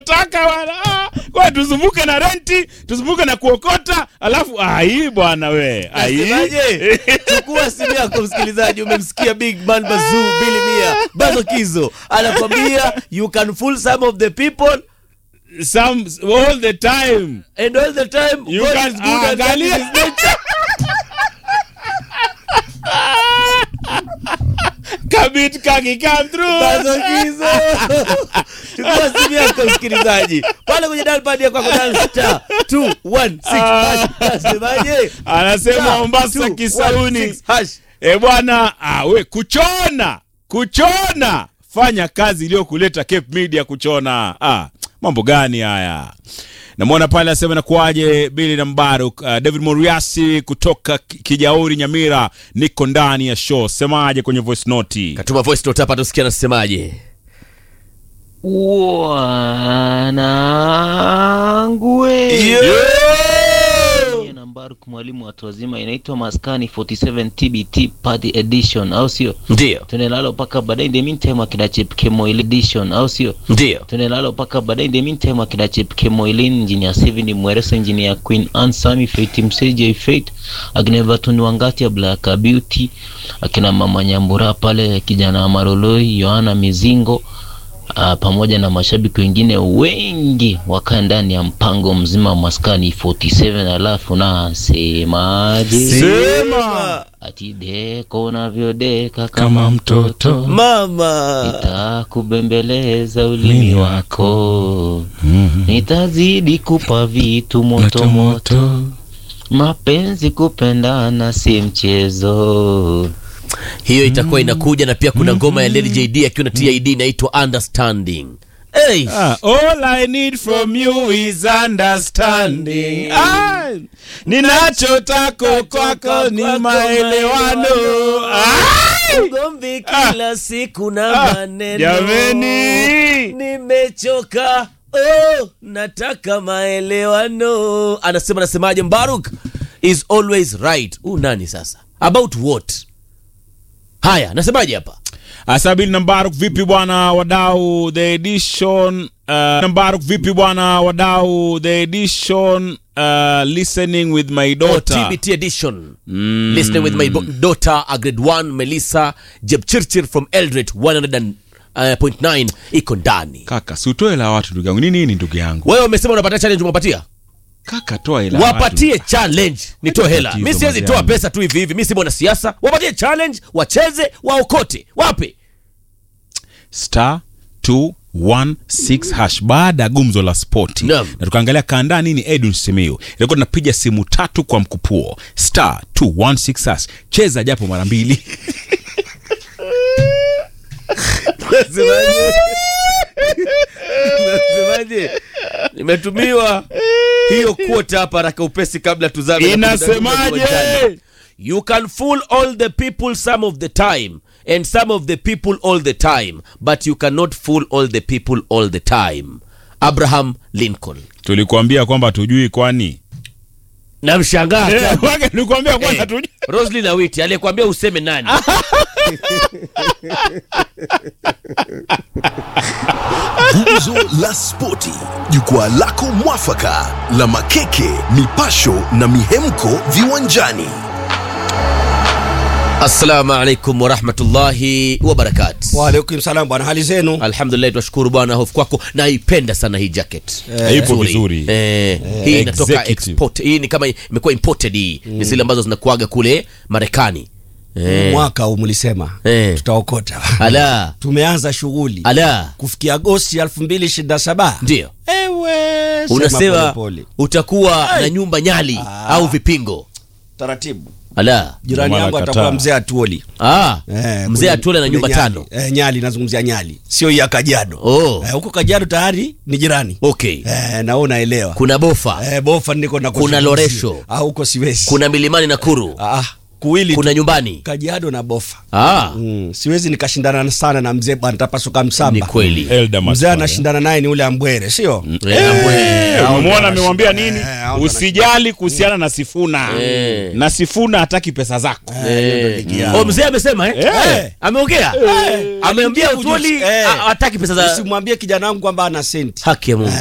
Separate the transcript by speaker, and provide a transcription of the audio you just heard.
Speaker 1: taka bwana. Ah, kwa tuzunguke na renti, tuzunguke na kuokota, alafu ah, hii bwana we. Ah, hii.
Speaker 2: Nasemaje? Chukua simu yako msikilizaji, umemsikia Big Man Bazoo Billy Mia Bazo Kizo anakwambia you can fool some of the people
Speaker 1: Some all the time.
Speaker 2: and all the time
Speaker 1: You
Speaker 2: God
Speaker 1: can
Speaker 2: is good and that is
Speaker 1: angalia.
Speaker 2: his nature.
Speaker 1: Kabit kaki come through.
Speaker 2: Bazo Kizo. Chukua simu yako msikilizaji, pale kwenye dial pad yako kwa dial star 216 hash. Nasemaje?
Speaker 1: Anasema
Speaker 2: Star
Speaker 1: Mombasa
Speaker 2: 216
Speaker 1: Kisauni.
Speaker 2: hash.
Speaker 1: E bwana, ah, we kuchona kuchona, fanya kazi iliyokuleta Cape Media kuchona. Ah, mambo gani haya? Namwona pale asema nakuaje, Bili na Mbaruk. Uh, David Moriasi kutoka Ki- Kijauri Nyamira, niko ndani ya show. Semaje kwenye voice note?
Speaker 2: Katuma voice note hapa tusikie anasemaje.
Speaker 3: Wanangu we.
Speaker 1: Yeah!
Speaker 3: Mie na Mbaruk mwalimu watu wazima inaitwa Maskani 47 TBT party edition au sio?
Speaker 2: Ndio,
Speaker 3: Tunelalo paka baadaye in the meantime akina Chip Kemoil edition au sio?
Speaker 2: ndio.
Speaker 3: Tunelalo paka baadaye in the meantime akina Chip Kemoilin engineer Steven Mwereso engineer Queen Anne Sami Fate Mseje Fate akina Everton Wangati ya Black Beauty akina Mama Nyambura pale kijana wa Maroloi Yohana Mizingo Uh, pamoja na mashabiki wengine wengi wakaa ndani ya mpango mzima wa maskani 47 alafu nasemaje
Speaker 1: Sema
Speaker 3: ati deko unavyodeka kama
Speaker 1: kama
Speaker 3: mtoto
Speaker 1: mtoto
Speaker 2: Mama.
Speaker 3: nitakubembeleza ulimi
Speaker 1: Ulimi
Speaker 3: wako
Speaker 1: Mhm.
Speaker 3: nitazidi kupa vitu
Speaker 1: moto
Speaker 3: motomoto
Speaker 1: moto.
Speaker 3: mapenzi kupendana si mchezo
Speaker 2: hiyo itakuwa inakuja na pia kuna ngoma ya Lady JD akiwa na TID inaitwa Understanding. Hey.
Speaker 1: Ah, all I need from you is understanding. Ah, ninachotaka kwako ni maelewano. Ah,
Speaker 2: Ugomvi kila siku na
Speaker 1: Ah,
Speaker 2: maneno.
Speaker 1: jameni.
Speaker 2: Nimechoka. Oh, nataka maelewano. Anasema anasemaje Mbaruk is always right. Huu nani sasa? About what? Haya, nasemaje hapa?
Speaker 1: Asabili Nambaruk, vipi bwana wadau, the edition uh, Nambaruk, vipi bwana wadau, the edition uh, listening with my
Speaker 2: Oh,
Speaker 1: daughter.
Speaker 2: TBT edition. Listening with my bo- daughter, a grade 1, Melissa Jepchirchir from Eldred 100.9 iko ndani.
Speaker 1: Kaka, si utoe la watu ndugu yangu. Nini nini ndugu yangu?
Speaker 2: Wewe umesema unapatia challenge umepatia?
Speaker 1: Kaka, toa ila
Speaker 2: Wapatie challenge. Nitoe hela.
Speaker 1: Tatizo,
Speaker 2: Mimi siwezi
Speaker 1: maziani.
Speaker 2: toa pesa tu hivi hivi. Mimi si mwana siasa. Wapatie challenge, wacheze, waokote. Wape?
Speaker 1: star 216 hash baada ya gumzo la spoti
Speaker 2: Naam.
Speaker 1: na tukaangalia kaandaa nini Edwin Simiyu ilikuwa tunapiga simu tatu kwa mkupuo star 216 hash cheza japo mara mbili
Speaker 2: Nasemaje? Nasemaje? Nimetumiwa hiyo quote hapa haraka upesi kabla tuzame. na
Speaker 1: inasemaje
Speaker 2: kudadua You can fool all the people some of the time and some of the people all the time but you cannot fool all the people all the time. Abraham Lincoln.
Speaker 1: tulikuambia kwamba tujui kwani
Speaker 2: Namshangaa
Speaker 1: Eh,
Speaker 2: ajabu.
Speaker 1: wage tulikuambia kwamba
Speaker 2: Eh,
Speaker 1: tujui
Speaker 2: Roslyn Awiti aliyekwambia useme nani?
Speaker 4: Gumzo la Spoti, jukwaa lako mwafaka la makeke, mipasho na mihemko viwanjani.
Speaker 2: Assalamu alaikum warahmatullahi wabarakatuh.
Speaker 5: Waalaikum salam bwana, hali zenu?
Speaker 2: Alhamdulillah, tunashukuru bwana, hofu kwako. Naipenda sana hii jacket
Speaker 1: Ipo vizuri.
Speaker 2: Eh, hii inatoka
Speaker 1: Executive.
Speaker 2: export. Hii ni kama imekuwa imported hii. Ni zile ambazo zinakuaga kule Marekani. Eh,
Speaker 5: Mwaka huu mlisema
Speaker 2: Eh.
Speaker 5: tutaokota.
Speaker 2: ala
Speaker 5: Tumeanza shughuli
Speaker 2: ala,
Speaker 5: kufikia Agosti 2027.
Speaker 2: ndio
Speaker 5: Ewe, sema
Speaker 2: unasema
Speaker 5: polepole.
Speaker 2: utakuwa na nyumba nyali
Speaker 5: Ah.
Speaker 2: au vipingo.
Speaker 5: taratibu.
Speaker 2: Ala,
Speaker 5: Jirani
Speaker 1: Ndio maana
Speaker 5: yangu
Speaker 1: kataa.
Speaker 5: atakuwa mzee Atuoli.
Speaker 2: ah,
Speaker 5: Eh,
Speaker 2: mzee
Speaker 5: kule-
Speaker 2: atule na
Speaker 5: kule
Speaker 2: nyumba
Speaker 5: Nyali.
Speaker 2: tano.
Speaker 5: Eh, Nyali nazungumzia Nyali, sio hii ya Kajiado.
Speaker 2: Oh.
Speaker 5: Eh, huko Kajiado tayari ni jirani.
Speaker 2: Okay,
Speaker 5: Eh, na wewe unaelewa.
Speaker 2: kuna bofa,
Speaker 5: Eh, bofa niko na
Speaker 2: Kuna Loresho.
Speaker 5: Ah, huko siwezi.
Speaker 2: kuna milimani Nakuru.
Speaker 5: Ah, kuwili
Speaker 2: kuna
Speaker 5: tu.
Speaker 2: nyumbani
Speaker 5: Kajiado na Bofa.
Speaker 2: ah,
Speaker 5: Mm, siwezi nikashindana sana na mzee bwana tapasuka
Speaker 2: ni
Speaker 5: msamba.
Speaker 2: kweli
Speaker 1: Elda
Speaker 5: Mzee
Speaker 1: Maswala.
Speaker 5: anashindana naye ni ule Ambwere, sio?
Speaker 2: Eh, ambwe.
Speaker 1: Eh, umemwona amemwambia nini?
Speaker 5: Eh, hao ndo
Speaker 1: Usijali kuhusiana na Sifuna.
Speaker 2: Eh.
Speaker 1: Na Sifuna hataki pesa zako.
Speaker 2: Eh.
Speaker 5: yao.
Speaker 2: Oh, mzee amesema eh?
Speaker 1: Eh.
Speaker 2: ameongea ameambia
Speaker 5: Aliingia
Speaker 2: utoli
Speaker 5: ujuzi. Eh.
Speaker 2: hataki pesa za
Speaker 5: Usimwambie kijana wangu kwamba ana senti.
Speaker 2: haki ya Mungu